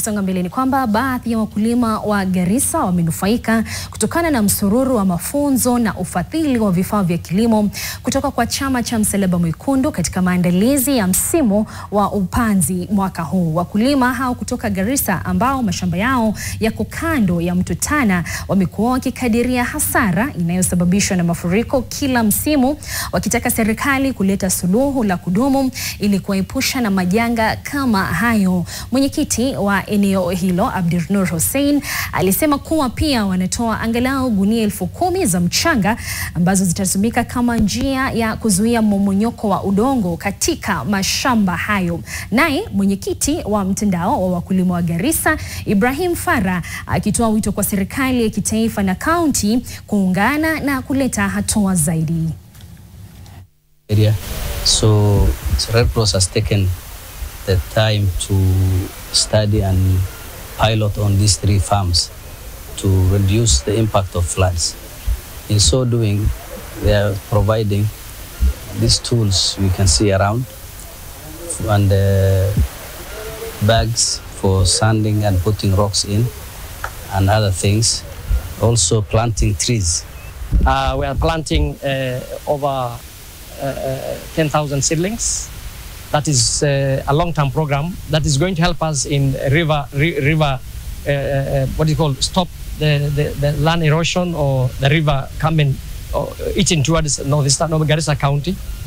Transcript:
Tukisonga mbele ni kwamba baadhi ya wakulima wa Garissa wamenufaika kutokana na msururu wa mafunzo na ufadhili wa vifaa vya kilimo kutoka kwa chama cha Msalaba Mwekundu katika maandalizi ya msimu wa upanzi mwaka huu. Wakulima hao kutoka Garissa ambao mashamba yao yako kando ya mto Tana wamekuwa wakikadiria hasara inayosababishwa na mafuriko kila msimu, wakitaka serikali kuleta suluhu la kudumu ili kuwaepusha na majanga kama hayo. Mwenyekiti wa eneo hilo Abdinur Hussein alisema kuwa pia wanatoa angalau gunia elfu kumi za mchanga ambazo zitatumika kama njia ya kuzuia mmomonyoko wa udongo katika mashamba hayo. Naye mwenyekiti wa mtandao wa wakulima wa Garissa Ibrahim Farah akitoa wito kwa serikali ya kitaifa na kaunti kuungana na kuleta hatua zaidi. area. So, so Red Cross has taken the time to study and pilot on these three farms to reduce the impact of floods. In so doing, they are providing these tools we can see around and uh, bags for sanding and putting rocks in and other things. Also planting trees. Uh, we are planting uh, over uh, uh, 10,000 seedlings. That is uh, a long-term program that is going to help us in river, ri- river uh, uh, what do you call, stop the, the, the land erosion or the river coming or eating towards northeastern Garissa County.